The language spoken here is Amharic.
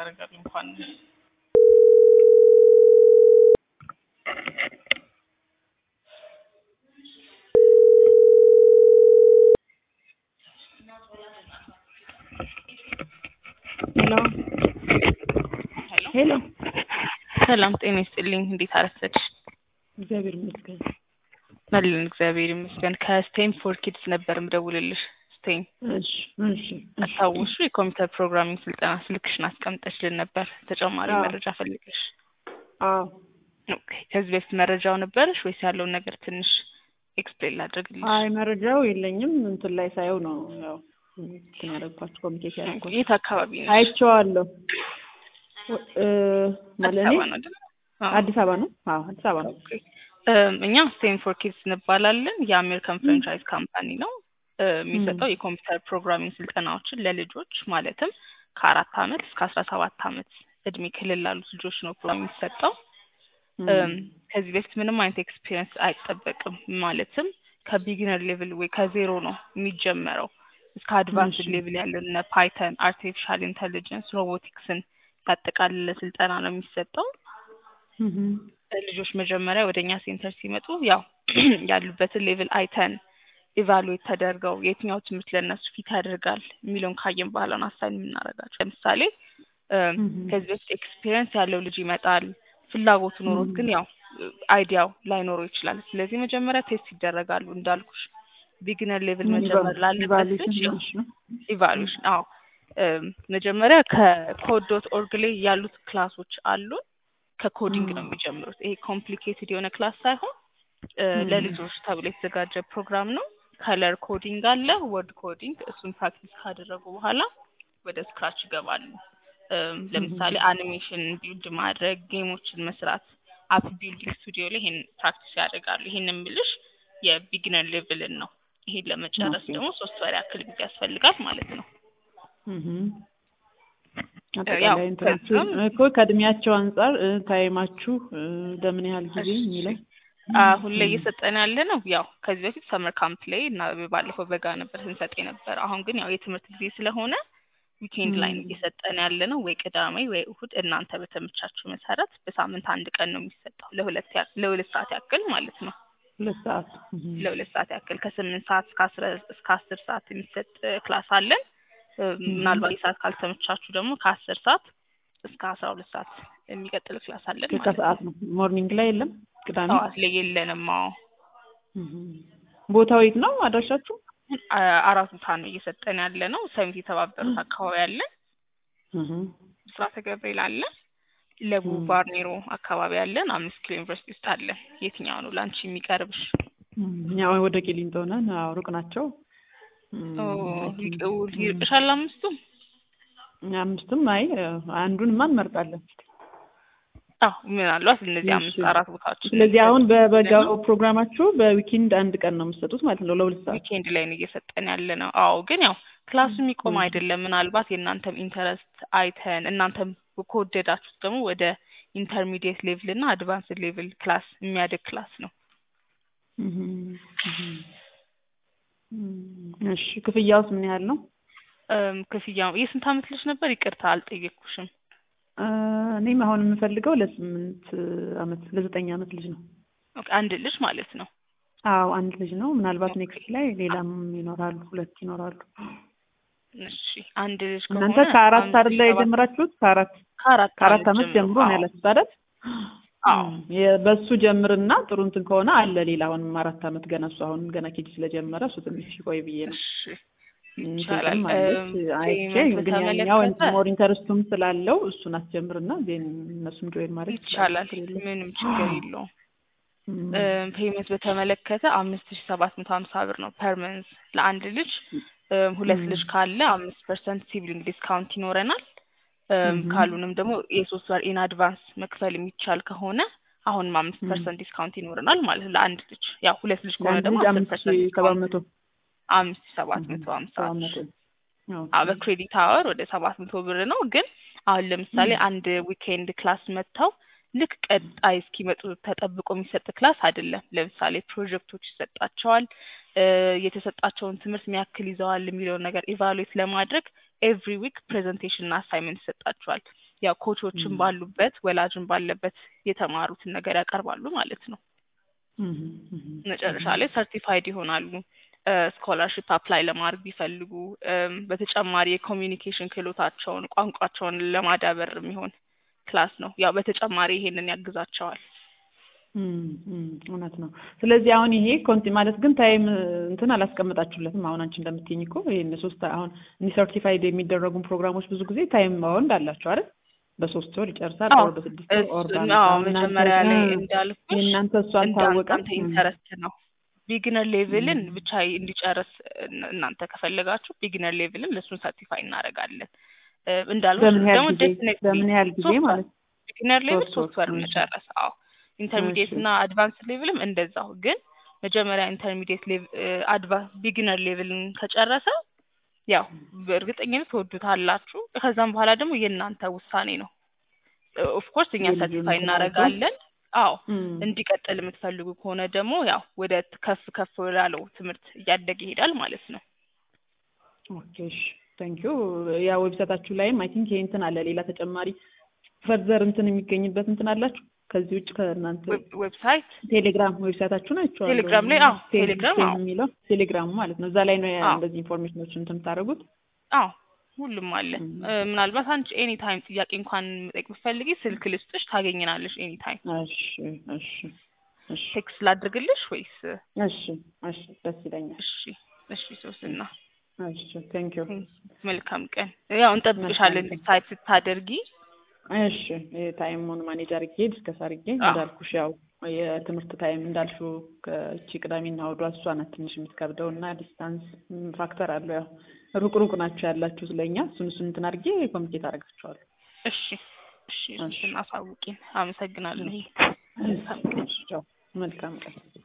ያደርጋል እንኳን ሄሎ ሄሎ ሰላም ጤና ይስጥልኝ። እንዴት አረፈድሽ? እግዚአብሔር ይመስገን። መልን እግዚአብሔር ይመስገን። ከስቴም ፎር ኪድስ ነበር ምደውልልሽ። ስቴም እሺ እሺ አስታውሹ የኮምፒውተር ፕሮግራሚንግ ስልጠና ስልክሽን አስቀምጠሽልን ነበር ተጨማሪ አዎ። መረጃ ፈልገሽ። አዎ ኦኬ ከዚህ በፊት መረጃው ነበረሽ ወይስ ያለውን ነገር ትንሽ ኤክስፕሌን ላድርግልሽ? አይ መረጃው የለኝም። እንትን ላይ ሳየው ነው ያው እንትን ያደረኳቸው ኮሚኒኬት ያደረኳቸው የት አካባቢ ነሽ? አይቼዋለሁ። እ ማለት አዲስ እኔ አበባ ነው አይደል? አዎ። አዲስ አበባ ነው። አዎ አዲስ አበባ ነው። ኦኬ እም፣ እኛ ስቴም ፎር ኪድስ እንባላለን። የአሜሪካን ፍራንቻይዝ ካምፓኒ ነው። እ፣ የሚሰጠው የኮምፒውተር ፕሮግራሚንግ ስልጠናዎችን ለልጆች ማለትም ከአራት አመት እስከ አስራ ሰባት አመት እድሜ ክልል ላሉት ልጆች ነው ፕሮግራም የሚሰጠው። እም፣ ከዚህ በፊት ምንም አይነት ኤክስፒሪየንስ አይጠበቅም። ማለትም ከቢጊነር ሌቭል ወይ ከዜሮ ነው የሚጀመረው እስከ አድቫንስድ እሺ። ሌቭል ያለን እነ ፓይተን፣ አርቲፊሻል ኢንተሊጀንስ፣ ሮቦቲክስን ያጠቃለለ ስልጠና ነው የሚሰጠው። እህ ልጆች መጀመሪያ ወደ እኛ ሴንተር ሲመጡ ያው ያሉበትን ሌቭል አይተን ኢቫሉዌት ተደርገው የትኛው ትምህርት ለእነሱ ፊት ያደርጋል የሚለውን ካየን በኋላ ነው አሳይን የምናደርጋቸው። ለምሳሌ እም፣ እህ ከዚህ በፊት ኤክስፒሪየንስ ያለው ልጅ ይመጣል። ፍላጎቱ ኖሮት ግን ያው አይዲያው ላይኖረው ይችላል። ስለዚህ መጀመሪያ ቴስት ይደረጋሉ እንዳልኩሽ ቢግነር ሌቭል መጀመር ላለበት ልጅ ያው ኢቫሉዌሽን አዎ እም፣ መጀመሪያ ከኮድ ዶት ኦርግ ላይ ያሉት ክላሶች አሉን። ከኮዲንግ ነው የሚጀምሩት። ይሄ ኮምፕሊኬትድ የሆነ ክላስ ሳይሆን እ፣ ም። ለልጆች ተብሎ የተዘጋጀ ፕሮግራም ነው። ከለር ኮዲንግ አለ፣ ወርድ ኮዲንግ። እሱን ፕራክቲስ ካደረጉ በኋላ ወደ ስክራች ይገባሉ። እም፣ ለምሳሌ አኒሜሽን ቢልድ ማድረግ፣ ጌሞችን መስራት፣ አፕ ቢልዲንግ ስቱዲዮ ላይ ይሄን ፕራክቲስ ያደርጋሉ። ይሄን የምልሽ የቢግነር ሌቭልን ነው። ይሄን ለመጨረስ ኦኬ። ደግሞ ሶስት ወር ያክል ጊዜ ያስፈልጋል ማለት ነው። እህ ያው አጠቃላይ እንትናችሁ ከዛም እኮ ከእድሜያቸው አንጻር እ፣ ታይማችሁ እ፣ ለምን ያህል ጊዜ እሺ። የሚለው አሁን ላይ እየሰጠን ያለ ነው ያው ከዚህ በፊት ሰመር ካምፕ ላይ እና ባለፈው በጋ ነበር ስንሰጥ የነበረ። አሁን ግን ያው የትምህርት ጊዜ ስለሆነ ዊኬንድ ላይ ነው ም። እየሰጠን ያለ ነው። ወይ ቅዳሜ ወይ እሁድ እናንተ በተመቻችሁ መሰረት በሳምንት አንድ ቀን ነው የሚሰጠው ለሁለት ያ- ለሁለት ሰዓት ያክል ማለት ነው። ሁለት ሰዓት እህ ለሁለት ሰዓት ያክል ከስምንት ሰዓት እስከ አስራ እስከ አስር ሰዓት የሚሰጥ ክላስ አለን። እ፣ ምናልባት የሰዓት ካልተመቻችሁ ደግሞ ከአስር ሰዓት እስከ አስራ ሁለት ሰዓት የሚቀጥል ክላስ አለን ማለት ነው። ከሰዓት ነው። ሞርኒንግ ላይ የለም። ቅዳሜ ጠዋት ላይ የለንም። አዎ እህ ቦታው የት ነው አድራሻችሁ? አ- አራት ቦታ ነው እየሰጠን ያለ ነው። ሰሚት የተባበሩት አካባቢ አለ፣ እህ ብስራተ ገብርኤል አለ፣ ለቡ ም። ባርኔሮ አካባቢ አለን፣ አምስት ኪሎ ዩኒቨርሲቲ ውስጥ አለ። የትኛው ነው ለአንቺ የሚቀርብሽ? እኛ ወደ ቂሊንጦ ነን። አዎ ሩቅ ናቸው። እም፣ ኦ፣ አይ ቲንክ፣ ይቅ- እም፣ ይርቅሻል አምስቱም? አምስቱም አይ አንዱንማ እንመርጣለን። አዎ ምናልባት እነዚህ አምስት እሺ። አራት ቦታዎች ስለዚህ አሁን በበጋው ፕሮግራማችሁ በዊኬንድ አንድ ቀን ነው የምትሰጡት ማለት ነው ለሁለት ሰዓት? ዊኬንድ ላይ ነው እየሰጠን ያለ ነው። አዎ ግን ያው ክላሱ የሚቆም ም። አይደለም። ምናልባት የእናንተም ኢንተረስት አይተን እናንተም ከወደዳችሁት ደግሞ ወደ ኢንተርሚዲየት ሌቭል እና አድቫንስድ ሌቭል ክላስ የሚያድግ ክላስ ነው። እህ እህ እም፣ እሺ ክፍያውስ ምን ያህል ነው? እም፣ ክፍያው የስንት አመት ልጅ ነበር? ይቅርታ አልጠየቅኩሽም። እ፣ እኔም አሁን የምፈልገው ለስምንት አመት ለዘጠኝ አመት ልጅ ነው። ኦኬ፣ አንድ ልጅ ማለት ነው። አዎ አንድ ልጅ ነው። ምናልባት ኔክስት ላይ ሌላም ይኖራሉ፣ ሁለት ይኖራሉ። እሺ አንድ ልጅ እናንተ ከሆነ ከአራት አምስት አይደል ላይ ሰባት- የጀመራችሁት? ከአራት ከአራት ከአራት አመት ጀምሮ ነው አዎ። ያላችሁት አይደል? አዎ እም፣ የ- በሱ ጀምርና ጥሩ እንትን ከሆነ አለ ሌላ አሁንም አራት አመት ገና እሱ አሁን ገና ኬጂ ስለጀመረ እሱ ትንሽ ይቆይ ብዬ ነው። እሺ እንትን ይቻላል። አለች እም፣ አይቼ ፔይመንት ግን ያኛው በተመለከተ ሞር ኢንተረስቱም ስላለው እሱን አስጀምርና ዜን እነሱም ጆይን ማድረግ ይቻላል። ችግር የለውም። ምንም ችግር የለውም። እም፣ ፔይመንት በተመለከተ አምስት ሺ ሰባት መቶ ሀምሳ ብር ነው ፐር መንዝ ለአንድ ልጅ። እም፣ ሁለት እም። ልጅ ካለ አምስት ፐርሰንት ሲብሊንግ ዲስካውንት ይኖረናል። እም፣ እም። ካሉንም ደግሞ የሶስት ወር ኢን አድቫንስ መክፈል የሚቻል ከሆነ አሁንም አምስት እም። ፐርሰንት ዲስካውንት ይኖረናል ማለት ነው ለአንድ ልጅ። ያው ሁለት ልጅ ከሆነ ለአንድ ደግሞ ልጅ አስር አምስት ፐርሰንት ሺህ ሰባት መቶ አምስት ሺ ሰባት መቶ ሀምሳ ሰባት መቶ ኦኬ። አዎ በክሬዲት አወር ወደ ሰባት መቶ ብር ነው። ግን አሁን ለምሳሌ አንድ ዊኬንድ ክላስ መጥተው ልክ ቀጣይ እስኪመጡ ተጠብቆ የሚሰጥ ክላስ አይደለም። ለምሳሌ ፕሮጀክቶች ይሰጣቸዋል። እ የተሰጣቸውን ትምህርት ምን ያክል ይዘዋል የሚለውን ነገር ኢቫሉዌት ለማድረግ ኤቭሪ ዊክ ፕሬዘንቴሽን እና አሳይመንት ይሰጣቸዋል። ያው ኮቾችን ም። ባሉበት ወላጅን ባለበት የተማሩትን ነገር ያቀርባሉ ማለት ነው። እህ እህ መጨረሻ ላይ ሰርቲፋይድ ይሆናሉ። ስኮላርሽፕ አፕላይ ለማድረግ ቢፈልጉ እም፣ በተጨማሪ የኮሚኒኬሽን ክህሎታቸውን ቋንቋቸውን ለማዳበር የሚሆን ክላስ ነው። ያው በተጨማሪ ይሄንን ያግዛቸዋል። እም፣ እም፣ እውነት ነው። ስለዚህ አሁን ይሄ ኮንቲ ማለት ግን ታይም እንትን አላስቀምጣችሁለትም። አሁን አንቺ እንደምትይኝ እኮ ይሄን ሶስት አሁን እኒ ሰርቲፋይድ የሚደረጉ ፕሮግራሞች ብዙ ጊዜ ታይም ባውንድ አላቸው አይደል? በሶስት ወር ይጨርሳል አዎ ኦር በስድስት ወር ኦር እሱ በአመት። አዎ አሁን እናንተ መጀመሪያ ላይ እ እንዳልኩሽ የእናንተ እሱ እንደ አልታወቀም። እናንተ እም፣ ኢንተረስት ነው። ቢግነር ሌቭልን እም፣ ብቻ እንዲጨርስ እን- እናንተ ከፈለጋችሁ ቢግነር ሌቭልን ለእሱን ሰርቲፋይ እናደርጋለን። እ፣ እንዳልኩሽ በምን ያህል ደግሞ ጊዜ ዴፊኔትሊ በምን ያህል ጊዜ ሶስት ወር ማለት ቢግነር ሌቭል ሶስት ሶስት ወር? ወር እሺ መጨረስ። አዎ ኢንተርሚዲየት እሺ እና አድቫንስ ሌቭልም እንደዛው። ግን መጀመሪያ ኢንተርሚዲየት ሌቭል አድቫንስ ቢግነር ሌቭልን ከጨረሰ ያው በእርግጠኝነት ትወዱታላችሁ። ከዛም በኋላ ደግሞ የእናንተ ውሳኔ ነው። ኦፍ ኮርስ እኛ የልጁን ሰርቲፋይ እንትን አይቶ እናደርጋለን። አዎ እም፣ እንዲቀጥል የምትፈልጉ ከሆነ ደግሞ ያው ወደ ት- ከፍ ከፍ ወዳለው ትምህርት እያደገ ይሄዳል ማለት ነው። ኦኬ እሺ ቴንኪዩ። ያ ዌብሳይታችሁ ላይም አይ ቲንክ ይሄ እንትን አለ ሌላ ተጨማሪ ፈርዘር እንትን የሚገኝበት እንትን አላችሁ ከዚህ ውጭ ከእናንተ ዌብ- ዌብሳይት ቴሌግራም ዌብሳይታችሁን አይቼዋለሁ። ቴሌግራም ላይ አዎ ቴል ቴሌግራም ቴል አዎ የሚለው ቴሌግራሙ ማለት ነው። እዛ ላይ ነው ያ- አዎ እንደዚህ ኢንፎርሜሽኖች እንትን የምታደርጉት። አዎ ሁሉም አለ። እም፣ እ፣ ምናልባት አንቺ ኤኒ ታይም ጥያቄ እንኳን መጠየቅ ብትፈልጊ ስልክ ልስጥሽ ታገኝናለሽ። ኤኒ ታይም እሺ እሺ እሺ ቴክስት ላድርግልሽ ወይስ? እሺ እሺ ደስ ይለኛል። እሺ እሺ ሶስና እሺ ቴንኪዩ መልካም ቀን። ያው እንጠብቅሻለን መልካም ቀን። ዲሳይድ ስታደርጊ። እሺ ታይሙን ማኔጅ አድርጌ ዲስከስ አድርጌ አዎ እንዳልኩሽ ያው የትምህርት ታይም እንዳልሽው ከእቺ ቅዳሜና እሑዷ እሷ ናት ትንሽ የምትከብደው እና ዲስታንስ ፋክተር አለው። ያው ሩቅ ሩቅ ናቸው ያላችሁ ስለኛ እሱን እሱን እንትን አድርጌ ኮሚኒኬት አደርጋቸዋለሁ። እሺ እሺ እሺ ሶስና አሳውቂን። አመሰግናለሁ። እሺ መልካም ቀን። እሺ ቻው። መልካም ቀን